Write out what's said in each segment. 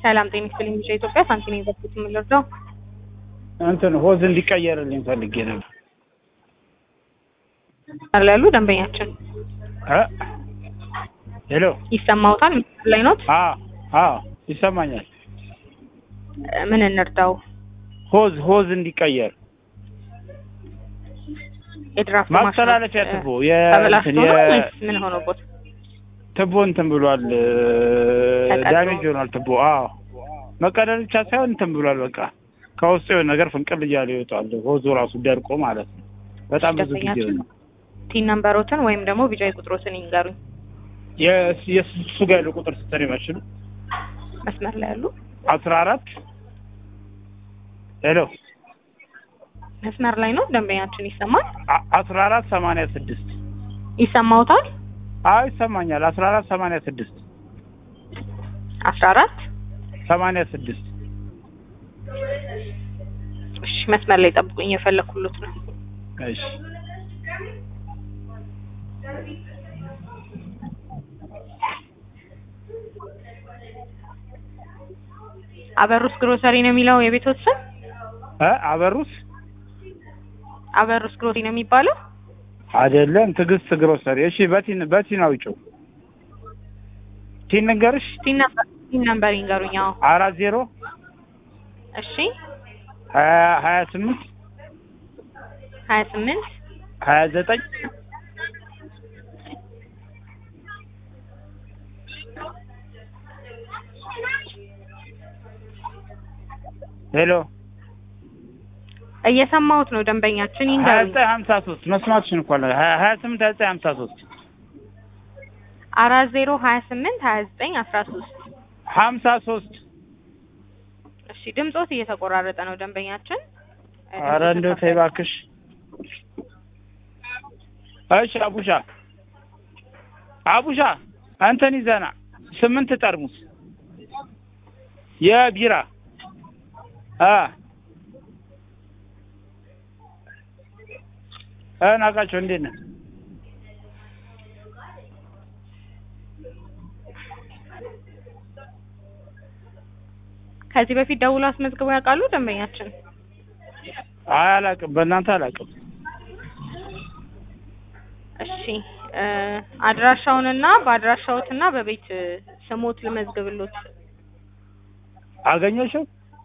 ሰላም ጤና ይስጥልኝ። ብቻ ኢትዮጵያ ሳንቲም የገቡት የምንረዳው እንትን ሆዝ እንዲቀየርልኝ ፈልጌ ነበር። አለ ያሉ ደንበኛችን እ ሄሎ ይሰማውታል? ምስል ላይ ኖት? አ አ ይሰማኛል። ምን እንርዳው? ሆዝ ሆዝ እንዲቀየር የድራፍት ማስተላለፊያ ማሽኖች፣ ትቦ እ፣ የ ተበላሽቶ እንትን ነው የ- ወይስ ምን ሆኖበት? ትቦ እንትን ብሏል። ተቀዶ? ዳሜጅ ሆኗል ትቦ። አዎ መቀደል ብቻ ሳይሆን እንትን ብሏል። በቃ ከውስጡ የሆነ ነገር ፍንቅል እያለ ይወጣል። ሆዙ ራሱ ደርቆ ማለት ነው። በጣም ብዙ ጊዜ ደንበኛችን ነው። ቲን ነምበሮትን ወይም ደግሞ ቢጃይ ቁጥሮትን ይንገሩኝ። የስ- የሱ ጋር ያለው ቁጥር ስትሪ ማሽኑ መስመር ላይ ያሉ አስራ አራት ሄሎ መስመር ላይ ነው ደንበኛችን ይሰማል? አ- አስራ አራት ሰማንያ ስድስት ይሰማውታል? አዎ ይሰማኛል። አስራ አራት ሰማንያ ስድስት አስራ አራት ሰማንያ ስድስት እሺ መስመር ላይ ጠብቁኝ፣ የፈለኩሉት ነው። እሺ አበሩስ ግሮሰሪ ነው የሚለው የቤቶት ስም? እ አበሩስ አበሩስ ግሮሰሪ ነው የሚባለው? አይደለም ትዕግስት ግሮሰሪ። እሺ በቲን በቲን አውጪው ቲን ንገርሽ ቲን ነምበር ቲን ነምበር ይንገሩኝ። አዎ አራት ዜሮ እሺ ሀያ ሀያ ስምንት ሀያ ስምንት ሀያ ዘጠኝ ሄሎ እየሰማሁት ነው ደንበኛችን ሀያ ይንገሩኝ። ዘጠኝ ሀምሳ ሶስት መስማትሽን እኮ አለ ሀያ ሀያ ስምንት ሀያ ዘጠኝ ሀምሳ ሶስት አራት ዜሮ ሀያ ስምንት ሀያ ዘጠኝ አስራ ሶስት ሀምሳ ሶስት እሺ ድምጾት እየተቆራረጠ ነው ደንበኛችን። እ፣ ኧረ እንደው ተይ እባክሽ። እሺ አቡሻ አቡሻ እንትን ይዘና ስምንት ጠርሙስ የቢራ አ እ ናቃቸው እንዴት ነህ? ከዚህ በፊት ደውሎ አስመዝግበው ያውቃሉ ደንበኛችን? አይ አላውቅም፣ በእናንተ አላውቅም። እሺ እ፣ አድራሻውንና በአድራሻዎትና በቤት እ፣ ስሞት ልመዝግብሎት። አገኘሽው?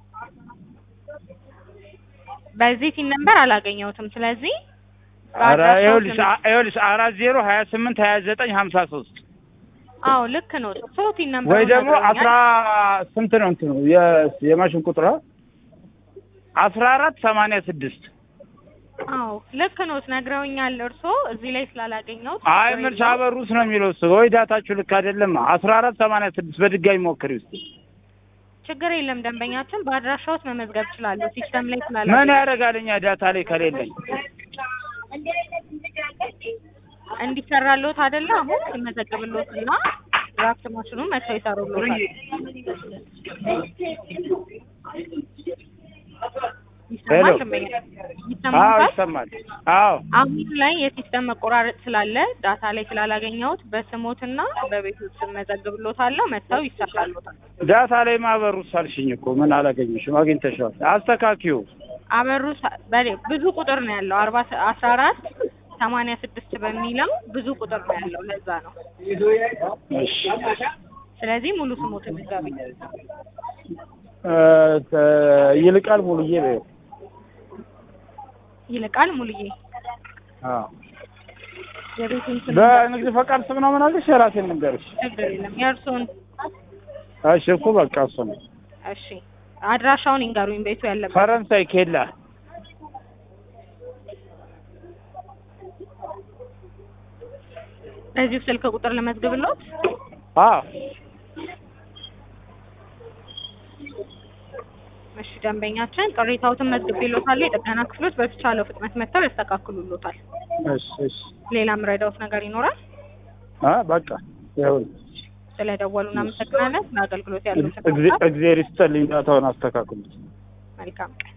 በዚህ ቲን ነምበር አላገኘሁትም። ስለዚህ ኧረ በአድራሻው ይኸውልሽ ስም- አ- ይኸውልሽ አራት ዜሮ ሀያ ስምንት ሀያ ዘጠኝ ሀምሳ ሶስት አዎ ልክ ነው። ሶ ቲን ነምበር ወይ ደግሞ አስራ ስንት ነው እንትኑ የ- የማሽን ቁጥሯ አስራ አራት ሰማንያ ስድስት አዎ ልክ ነው ነግረውኛል። እርሶ እዚህ ላይ ስላላገኘሁት አይ ምርጫ አበሩስ ነው የሚለው እሱ ወይ ዳታችሁ ልክ አይደለም አስራ አራት ሰማንያ ስድስት በድጋሚ ሞክሪ ውስጥ ችግር የለም ደንበኛችን በአድራሻዎት መመዝገብ ይችላሉ። ሲስተም ላይ ምን ስላላገኘ ያደርጋልኛ ዳታ ላይ ከሌለኝ እንዲሰራሎት አይደለ አሁን ይመዘግብሎት እና ድራፍት ማሽኑን መጥተው ይሰሩሎታል። ይሰማል ሄሎ። ደንበኛ አዎ ይሰማል። ይሰማል አዎ አሁን ላይ የሲስተም መቆራረጥ ስላለ ዳታ ላይ ስላላገኘሁት በስሞትና በቤቶች ስም መዘግብሎታለሁ። መጥተው ይሰራሎታል። ዳታ ላይ ማበሩስ አልሽኝ እኮ ምን አላገኘሽም አግኝተሽዋል አስተካኪው አበሩ ሰ- በሌ- ብዙ ቁጥር ነው ያለው አርባ ሰ- አስራ አራት ሰማንያ ስድስት በሚለው ብዙ ቁጥር ነው ያለው ለዛ ነው። እሺ ስለዚህ ሙሉ ስሞትን ንገሩኝ። እ፣ ተ- ይልቃል ሙሉዬ በይው ይልቃል ሙሉዬ አዎ የቤቱን ስም በንግድ ፈቃድ ስም ነው ምን አልሽ የራሴን ልንገርሽ ችግር የለም የእርሶን እሺ እኮ በቃ እሱ ነው እሺ አድራሻውን ይንገሩኝ ቤቱ ያለበት ፈረንሳይ ኬላ በዚሁ ስልክ ቁጥር ለመዝግብሎት አዎ እሺ ደንበኛችን ቅሬታዎትን መዝግቤሎታል የጥገና ክፍሎች በተቻለው ፍጥነት መጥተው ያስተካክሉሎታል እሺ እሺ ሌላ ምረዳውት ነገር ይኖራል አ በቃ ይሁን ስለደወሉ እናመሰግናለን ለአገልግሎት ያሉትን እግዚአብሔር ይስጥልኝ ዳታውን አስተካክሉት መልካም ቀን